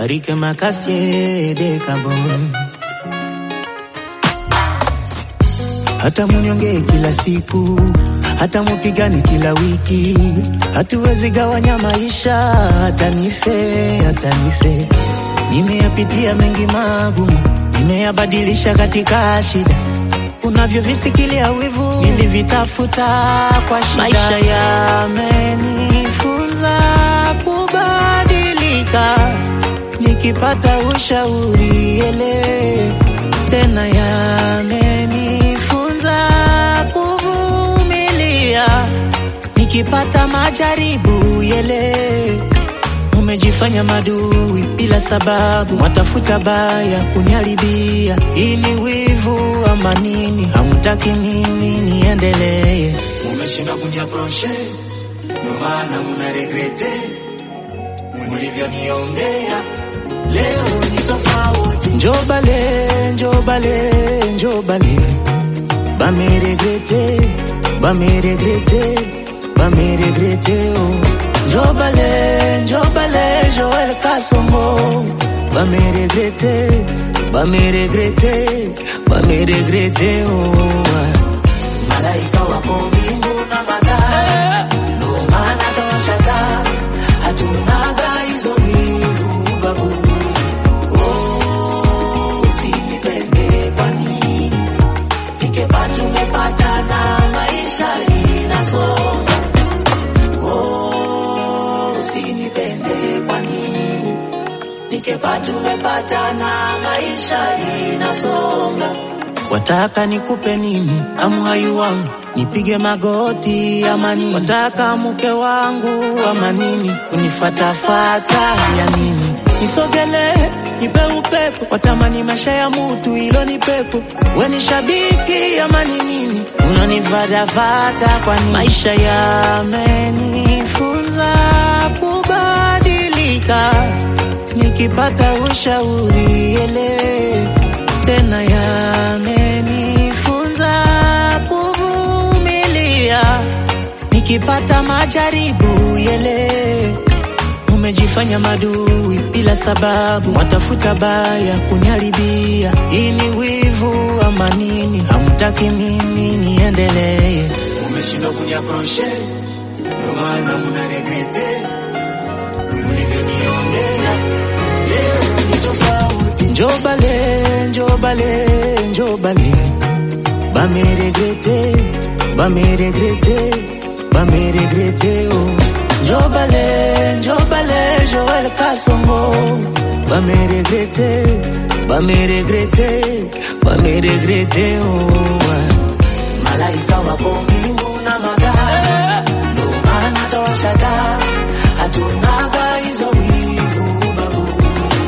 Arike makasie de kabon hata munyonge kila siku, hata mupigane kila wiki, hatuwezi gawanya maisha, hata nife, hata nife. Nimeyapitia mengi magumu, nimeyabadilisha katika shida, unavyovisikilia wivu, nilivitafuta kwa shida. Maisha yamenifunza kubadilika, nikipata ushauri ele tena yamenifunza kuvumilia, nikipata majaribu yele. Umejifanya madui bila sababu, watafuta baya kuniharibia. Hii ni wivu ama nini? Hamtaki mimi niendelee. Umeshinda kuniaproshe, ndo maana muna regrete mulivyoniongea. Leo ni tofauti, Njobale, njobale, njobale, bame regrete, bame regrete, bame regrete oh. Njobale, njobale, Joel Kasongo, bame regrete, bame regrete, bame regrete oh. malaika wako mbingu na mataa, ndo maana tawashata, hatunaga hizo wivu ubaguzi. Oh, usinipende kwa nini? Nikepa tumepata na maisha inasonga. Oh, usinipende kwa nini? Nikepa tumepata na maisha inasonga. Wataka nikupe nini? Amhai wangu nipige magoti ama nini? Wataka mke wangu ama nini? Unifatafata ya nini? Nisogele nipe upepo, watamani maisha ya mutu, ilo ni pepo. We ni shabiki ama ni nini? Unanifatafata kwa nini? Maisha yamenifunza kubadilika, nikipata ushauri ele tena yamenifunza kuvumilia, nikipata majaribu yele. Umejifanya madui bila sababu, watafuta baya kuniharibia. Hii ni wivu ama nini? Hamtaki mimi niendelee. umeshindwa kuniaproshe, ndo maana muna regrete mulivyoniongea. Leo ni tofauti, Njobale, njobale, njobale, bame regrete, bame regrete, bame regrete oh. Njobale, njobale, Joel Kasongo, bame regrete, bame regrete, bame regrete oh. malaika wako mbingu na mataa, ndo maana tawashata, hatunaga hizo wivu ubaguzi.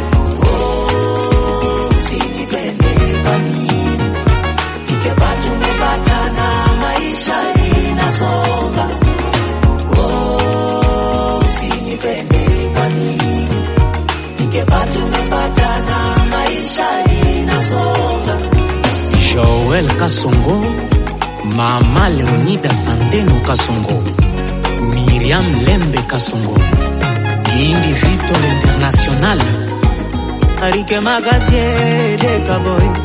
Oh, usinipende kwa nini? Nikepa tumepata na maisha inasonga. Oh, usinipende kwa nini? Nikepa tumepata na maisha inasonga. Joel Kasongo, Mama Leonida Sandeno Kasongo, Miriam Lembe Kasongo, Indi Victor International, Arike Magasie de Kaboy.